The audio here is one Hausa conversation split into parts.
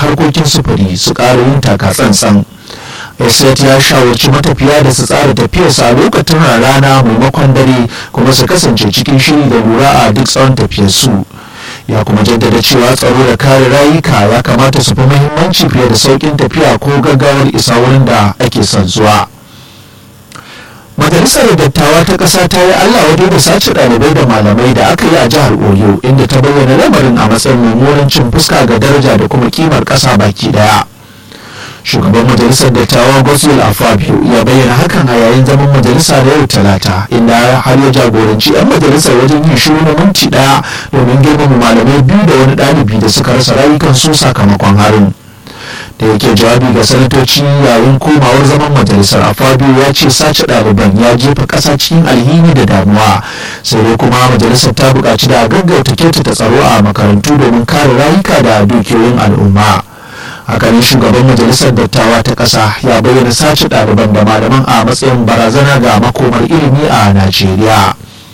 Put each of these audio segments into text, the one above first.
harkokin sufuri su ƙara yin taka tsantsan Esset ya shawarci matafiya da su tsara tafiyarsa a lokacin rana maimakon dare kuma su kasance cikin shiri da lura a duk tsawon tafiyarsu ya kuma jaddada cewa tsaro da kare rayuka ya kamata su fi muhimmanci fiye da sauƙin tafiya ko gaggawar isa wurin da ake son zuwa. majalisar dattawa ta ƙasa ta yi allah wadai da sace ɗalibai da malamai da aka yi a jihar oyo inda ta bayyana lamarin a matsayin mummunan cin fuska ga daraja da kuma kimar ƙasa baki daya shugaban majalisar dattawa gosul afabio ya bayyana hakan a yayin zaman majalisa da yau talata inda har ya jagoranci 'yan majalisar wajen yin shiru na minti daya domin girmama malamai biyu da wani ɗalibi da suka rasa rayukansu sakamakon harin da yake jawabi ga sanatoci yayin komawar zaman majalisar a fabio ya ce sace ɗaliban ya jefa ƙasa cikin alhini da damuwa sai dai kuma majalisar ta buƙaci da gaggauta kyautata tsaro a makarantu domin kare rayuka da dukiyoyin al'umma hakanin shugaban majalisar dattawa ta ƙasa ya bayyana sace ɗaliban da malaman a matsayin barazana ga makomar ilimi a najeriya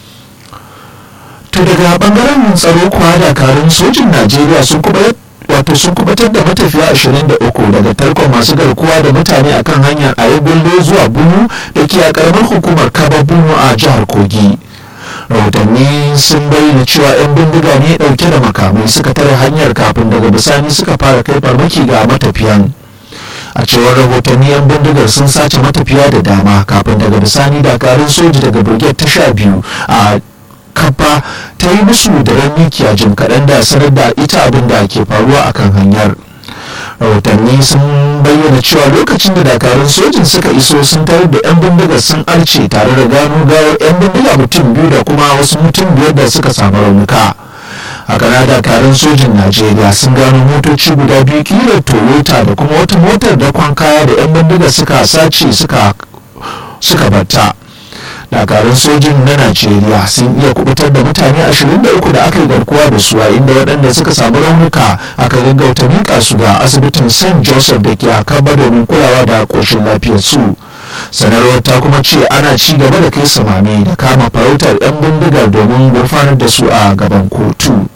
to daga bangaren tsaro kuwa dakarun sojin najeriya sun kuma wato sun kubatar da matafiya 23 daga tarkon masu garkuwa da mutane akan hanyar ayagullo zuwa bunu da ke a karamar hukumar kaba bunu a jihar kogi rahotanni sun bayyana cewa 'yan bindiga ne dauke da makamai suka tare hanyar kafin daga bisani suka fara kai farmaki ga matafiyan a cewar rahotanni 'yan bindigar sun sace matafiya da dama kafin daga bisani dakarun soji daga brigade ta sha biyu a kafa ta yi musu da mikiya jim kaɗan da sanar da ita abin da ke faruwa a kan hanyar rahotanni sun bayyana cewa lokacin da dakarun sojin suka iso sun tarar da 'yan bindigar sun arce tare da gano gawar 'yan bindiga mutum biyu da kuma wasu mutum biyar da suka samu raunuka haka na dakarun sojin najeriya sun gano motoci guda biyu kilar toyota da kuma wata motar da kwan kaya da 'yan bindigar suka sace suka batta dakarun sojin na najeriya sun iya kubutar da mutane 23 da aka yi garkuwa da su a inda waɗanda suka samu raunuka aka gaggauta miƙa su ga asibitin st joseph da ke akaba domin kulawa da ƙoshin lafiyar su sanarwar ta kuma ce ana ci gaba da kai samame da kama farautar 'yan bindigar domin gurfanar da su a gaban kotu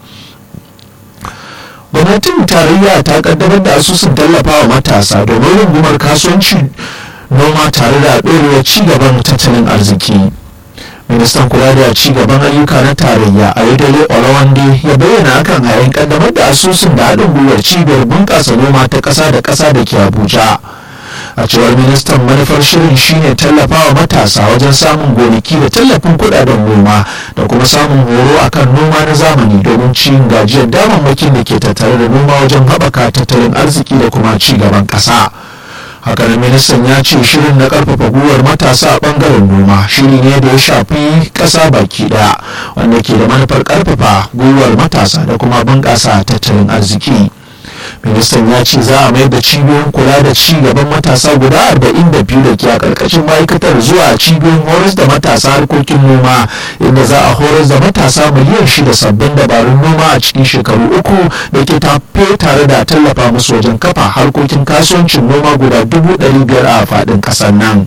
gwamnatin tarayya ta kaddamar da asusun tallafawa matasa domin rungumar kasuwanci noma tare da ɗorewar cigaban tattalin arziki ministan kula da cigaban ayyuka na tarayya a yadda olawande ya bayyana hakan a yayin kaddamar da asusun da haɗin gwiwar cibiyar bunƙasa noma ta ƙasa da ƙasa da ke abuja a cewar ministan manufar shirin shine tallafawa matasa wajen samun gonaki da tallafin kudaden noma da kuma samun horo akan noma na zamani domin cin gajiyar damammakin da ke tattare da noma wajen haɓaka tattalin arziki da kuma ci gaban ƙasa. hakanan ministan ya ce shirin na karfafa gwiwar matasa a bangaren noma shiri ne da ya shafi kasa baki daya wanda ke da manufar karfafa gwiwar matasa da kuma bunƙasa tattalin arziki ministan ya ce za a mayar da cibiyoyin kula da ci gaban matasa guda 42 da ke a karkashin ma'aikatar zuwa cibiyoyin horas da matasa harkokin noma inda za a horas da matasa miliyan shida sabbin dabarun noma a cikin shekaru uku da ke tafe tare da tallafa musu wajen kafa harkokin kasuwancin noma guda 500 a faɗin ƙasar nan.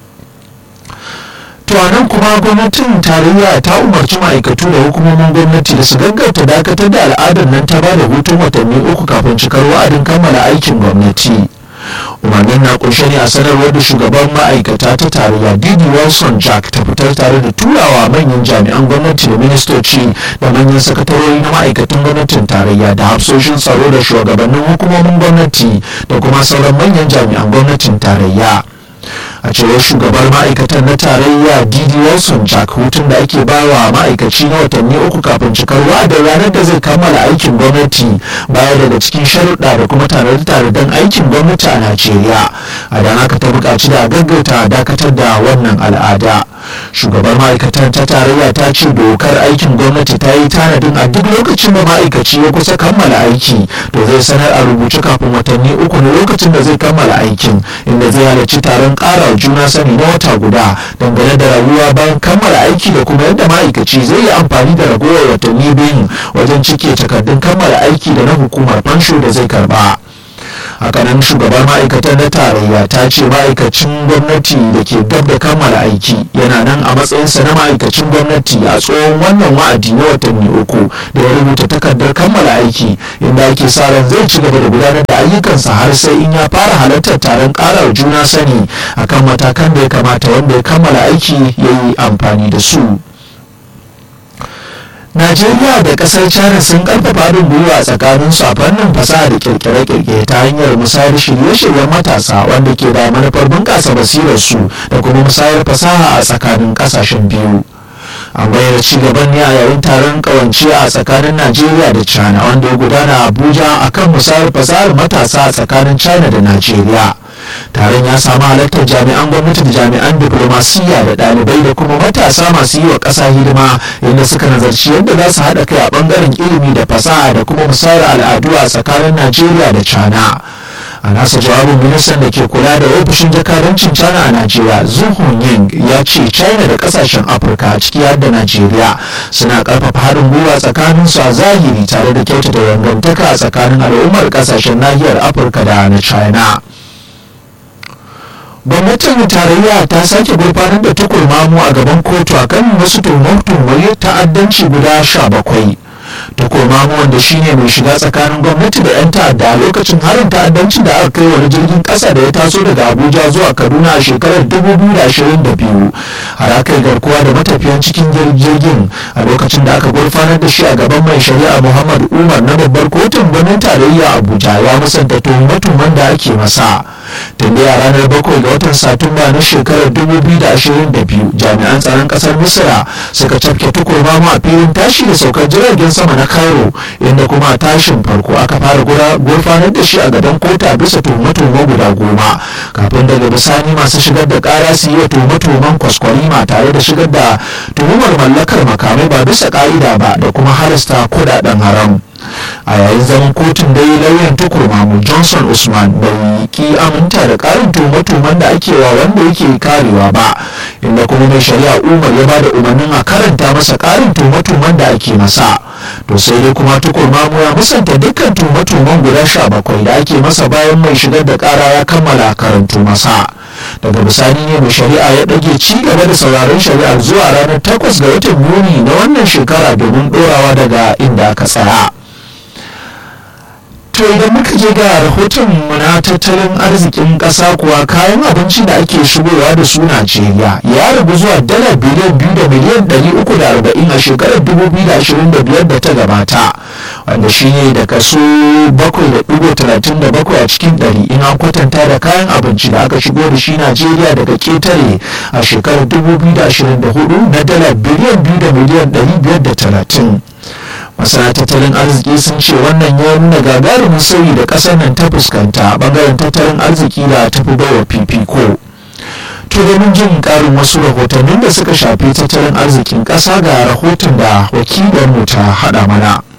to nan kuma gwamnatin tarayya ta umarci ma'aikatu da hukumomin gwamnati da su gaggauta dakatar da al'adar nan ta bada hutun watanni uku kafin cikar wa'adin kammala aikin gwamnati umarnin na kunshe ne a sanarwar da shugaban ma'aikata ta tarayya didi wilson jack ta fitar tare da turawa manyan jami'an gwamnati da ministoci da manyan sakatarori na ma'aikatan gwamnatin tarayya da hafsoshin tsaro da shugabannin hukumomin gwamnati da kuma sauran manyan jami'an gwamnatin tarayya a cewar shugabar ma'aikatan na tarayya didi wilson jack hutun da ake bawa ma'aikaci na watanni uku kafin cikar wa'adin ranar da zai kammala aikin gwamnati baya daga cikin sharuɗa da kuma tanade don aikin gwamnati a najeriya a don haka ta buƙaci da gaggauta dakatar da wannan al'ada shugabar ma'aikatan ta tarayya ta ce dokar aikin gwamnati ta yi tanadin a duk lokacin da ma'aikaci ya kusa kammala aiki to zai sanar a rubuce kafin watanni uku na lokacin da zai kammala aikin inda zai halarci taron ƙara juna sani na wata guda dangane da rayuwa bayan kammala aiki da kuma yadda ma'aikaci zai yi amfani da ragowar watanni biyu wajen cike takardun kammala aiki da na hukumar fansho da zai karba hakanan shugabar ma'aikatan na tarayya ta ce ma'aikacin gwamnati da ke gab da kammala aiki yana nan a matsayinsa na ma'aikacin gwamnati a tsohon wannan wa'adi na watanni uku da ya rubuta takardar kammala aiki inda ake sa ran zai ci gaba da gudanar da ayyukansa har sai in ya fara halartar taron karar juna sani akan matakan da ya kamata wanda ya kammala aiki ya yi amfani da su najeriya da kasar china sun karfafa haɗin gwiwa a tsakaninsu a fannin fasaha da kirkire-kirkire ta hanyar musayar shirye-shiryen matasa wanda ke da manufar bunƙasa basirarsu da kuma musayar fasaha a tsakanin ƙasashen biyu an bayyana ci gaban ne a yayin taron kawance a tsakanin najeriya da china wanda ya gudana a abuja akan musayar fasahar matasa a tsakanin china da najeriya taron ya samu halartar jami'an gwamnati da jami'an diplomasiyya da ɗalibai da kuma matasa masu yi wa ƙasa hidima inda suka nazarci yadda za su haɗa kai a ɓangaren ilimi da fasaha da kuma musayar al'adu a tsakanin najeriya da china a nasa jawabin ministan da ke kula da ofishin jakadancin china a najeriya zuhun ying ya ce china da kasashen afirka ciki har da najeriya suna karfafa haɗin gwiwa tsakanin su a zahiri tare da kyautata dangantaka a tsakanin al'ummar kasashen nahiyar afirka da na china gwamnatin tarayya ta sake gurfanar da tukurmamu a gaban kotu akan wasu tuhumar ta'addanci guda sha bakwai tukurmamu wanda shine mai shiga tsakanin gwamnati da 'yan ta'adda a lokacin harin ta'addanci da aka kai wani jirgin kasa da ya taso daga abuja zuwa kaduna a shekarar 2022 har aka yi garkuwa da matafiyan cikin jirgin a lokacin da aka gurfanar da shi a gaban mai shari'a muhammad umar na babbar kotun birnin tarayya abuja ya musanta tuhume-tuhumen da ake masa tun a ranar bakwai ga watan satumba na shekarar 2022 jami'an tsaron kasar misira suka cafke tukurmamu a filin tashi da saukar jiragen sama na cairo inda kuma a tashin farko aka fara gurfanar da shi a gaban kota bisa tuhume-tuhume guda goma kafin daga bisani masu shigar da kara su yi wa tuhume-tuhumen kwaskwarima tare da shigar da tuhumar mallakar makamai ba bisa ka'ida ba da kuma halasta kudaden haram a yayin zaman kotun dai lauyan tukurmamu johnson usman bai ki aminta da karin tuhume-tuhumen da ake wa wanda yake karewa ba inda kuma mai shari'a umar ya bada umarnin a karanta masa karin tuhume-tuhumen da ake masa to sai dai kuma tukurmamu ya musanta dukkan tuhume-tuhumen guda sha bakwai da ake masa bayan mai shigar da kara ya kammala karantu masa daga bisani ne mai shari'a ya ɗage ci gaba da sauraron shari'ar zuwa ranar 8 ga watan yuni na wannan shekara domin ɗorawa daga inda aka tsaya to idan muka je ga rahoton mu na tattalin arzikin ƙasa kuwa kayan abinci da ake shigowa da su Najeriya ya ragu zuwa dala biliyan biyu da miliyan ɗari uku da arba'in a shekarar dubu biyu da ashirin da biyar da ta gabata wanda shi ne da kaso bakwai da ɗigo talatin da bakwai a cikin ɗari in an kwatanta da kayan abinci da aka shigo da shi Najeriya daga ketare a shekarar dubu biyu da ashirin da hudu na dala biliyan biyu da miliyan ɗari biyar da talatin. masana tattalin arziki sun ce wannan ya nuna gagarumin sauyi da ƙasar nan ta fuskanta a ɓangaren tattalin arziki da ta fi bawa fifiko to domin jin ƙarin wasu rahotannin da suka shafi tattalin arzikin ƙasa ga rahoton da wakilarmu ta haɗa mana